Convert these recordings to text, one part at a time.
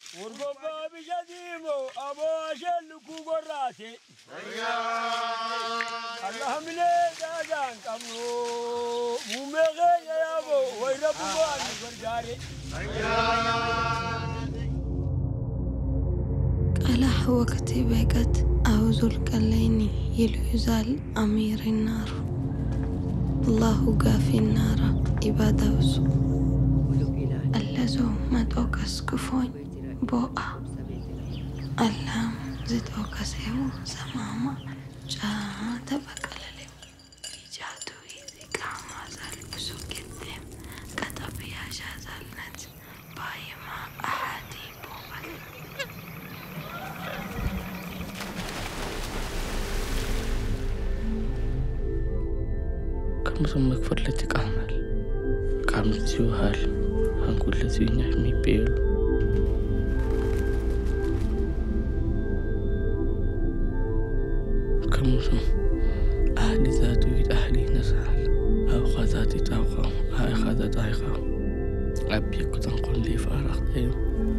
Urgobbaa bisha diimoo aboo asheen lukkuu gorraate. Alhamdulilee daadaan qabnu muummee keenya yaaboo wayira bu'aa nu gargaare. ቀላሕ ወቅቲ በቀት አውዙል ቀለይኒ ይሉ ይዛል አሚር ናሩ አላሁ ጋፊ ናራ ኢባዳውሱ አለዞ መጦቀስ ክፎኝ ቦአ አላም ዝጦቀሴው ሰማማ ጫማ ተበቀለሌው ኢጃቱ ቃማ ዛልብሱ ጌቴም ቀጠብያ ሻዛልነት ባይማ አሓዲ ቦቀል كم مكفر التي قامل قامت سيوهال هنقول الذي يحمي بيلو كم أهل ذات يد أهلي نسال أو خذات تاوخا هاي خذات آيخا أبي كتن قل لي فارق ديم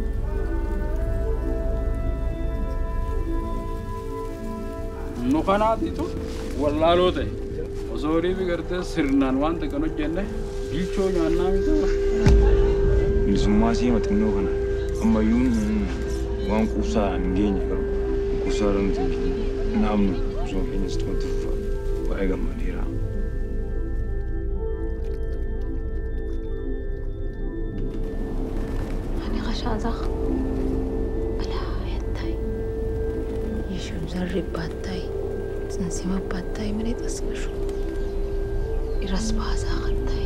nu kanaatitu wallaaloo ta'e osoo horii fi gartee sirnaan wanta kan hojjenne bilchoo nyaannaa miti bilisummaa siima xinnoo kana ammayyuun waan quubsaa hin geenye garuu quubsaa irra nuti hin geenye naamnu osoo keenyas tumatti fufa baay'ee gammadeera. أنا غشازخ بلا يتاي يشم زرب باتاي تنسيما باتاي مني تسكشو يرس بازا غتاي